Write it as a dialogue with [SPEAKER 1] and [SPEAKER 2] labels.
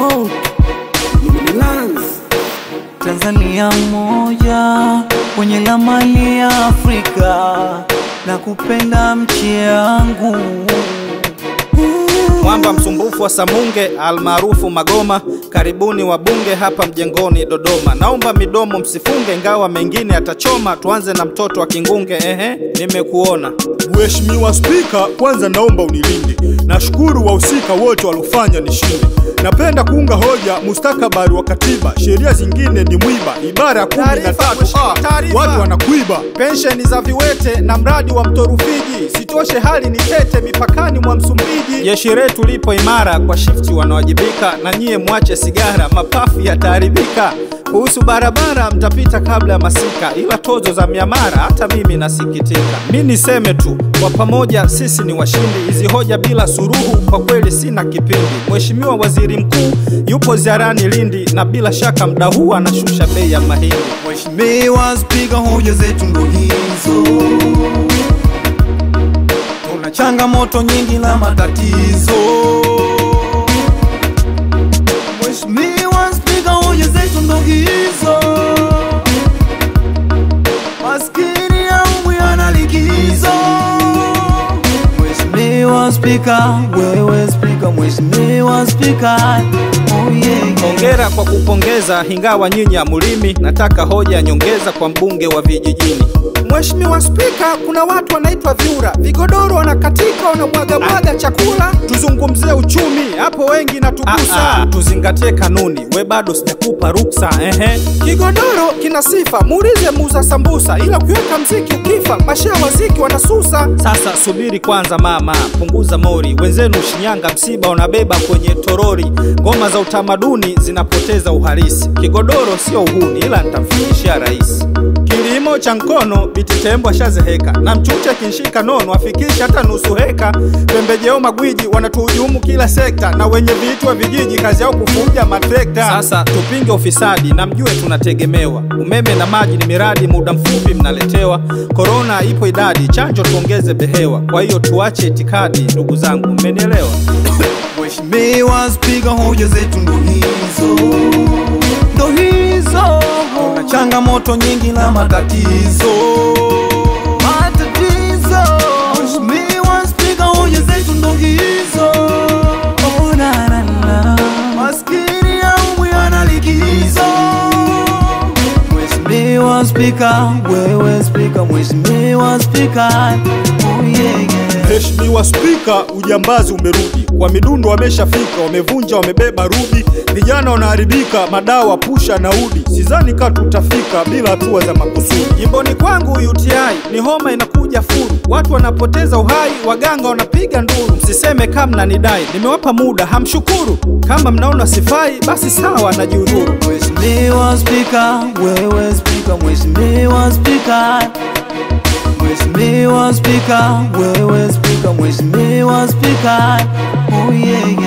[SPEAKER 1] Monk Lance
[SPEAKER 2] Tanzania moja kwenye lamani ya Afrika na kupenda mchi yangu
[SPEAKER 3] Mwamba msumbufu wa Samunge almaarufu Magoma, karibuni wabunge hapa mjengoni Dodoma. Naomba midomo msifunge, ingawa mengine atachoma. Tuanze na mtoto wa Kingunge. Ehe, nimekuona
[SPEAKER 4] Mheshimiwa Spika, kwanza naomba unilinde. Nashukuru wahusika wote waliofanya nishinde. Napenda kuunga hoja mustakabali wa katiba, sheria zingine ni mwiba. Ibara ya kumi na
[SPEAKER 3] Taarifa,
[SPEAKER 4] tatu
[SPEAKER 3] mheshimiwa,
[SPEAKER 4] a
[SPEAKER 3] taarifa.
[SPEAKER 4] watu wanakuiba.
[SPEAKER 3] pensheni za viwete na mradi wa mto Rufiji. Sitoshe hali ni tete mipakani mwa Msumbiji. Jeshi letu lipo imara, kwa shifti wanawajibika, na nyie mwache sigara, mapafu yataharibika. Kuhusu barabara mtapita kabla ya masika, ila tozo za miamara hata mimi nasikitika. Mi niseme tu, kwa pamoja sisi ni washindi. Hizi hoja bila suruhu, kwa kweli sina kipindi. Mheshimiwa Waziri Mkuu yupo ziarani Lindi, na bila shaka mda huu anashusha bei ya mahindi.
[SPEAKER 2] Mheshimiwa Spika, hoja zetu ndo hizo. Tuna changamoto nyingi na matatizo. Mheshimiwa Spika, hoja zetu ndo hizo. Maskini yangu yana likizo. Mheshimiwa Spika, wewe Spika, Mheshimiwa Spika, oh yeah, yeah.
[SPEAKER 3] Hongera kwa kupongeza, ingawa nyinyi hamulimi. Nataka hoja ya nyongeza kwa mbunge wa vijijini. Mheshimiwa Spika, kuna watu wanaitwa vyura, vigodoro wanakatika, wanamwaga mwaga chakula. Tuzungumzie uchumi hapo, wengi natugusa. Tuzingatie kanuni, we bado sijakupa ruksa. Ehe, kigodoro kina sifa, muulize muuza sambusa, ila ukiweka mziki ukifa, mashaa waziki wanasusa. Sasa subiri kwanza mama, punguza mori. Wenzenu Shinyanga msiba unabeba kwenye torori, ngoma za utamaduni zinapoteza uhalisi. Kigodoro sio uhuni, ila nitamfikishia rais. Kilimo cha mkono bititembo ashazeheka, na mchuche kinshika nono afikisha hata nusu heka. Pembejeo magwiji wanatuhujumu kila sekta, na wenye vitu wa vijiji kazi yao kufuja matrekta. Sasa tupinge ufisadi na mjue tunategemewa. Umeme na maji ni miradi, muda mfupi mnaletewa. Korona ipo idadi, chanjo tuongeze behewa. Kwa hiyo tuache itikadi, ndugu zangu, mmenielewa?
[SPEAKER 2] Mheshimiwa Spika, hoja zetu ndo hizo, ndo hizo. Kuna changamoto nyingi na matatizo, matatizo. Mheshimiwa Spika, hoja zetu ndo hizo. Oh, na, na, na. Maskini yangu yana likizo. Mheshimiwa Spika, wewe Spika, Mheshimiwa Spika, oh yeah, yeah.
[SPEAKER 4] Mheshimiwa Spika, ujambazi umerudi kwa midundo, wameshafika wamevunja, wamebeba rudi, vijana wanaharibika, madawa pusha na udi. Sidhani ka tutafika bila hatua za makusudi.
[SPEAKER 3] Jimboni kwangu UTI ni homa inakuja furu, watu wanapoteza uhai, waganga wanapiga nduru. Msiseme kama mnanidai, nimewapa muda hamshukuru. Kama mnaona sifai, basi sawa, najiudhuru.
[SPEAKER 2] Mheshimiwa Spika, wewe Spika, Mheshimiwa Spika, Mheshimiwa Spika, wewe Spika, Mheshimiwa Spika, oh yeah, yeah.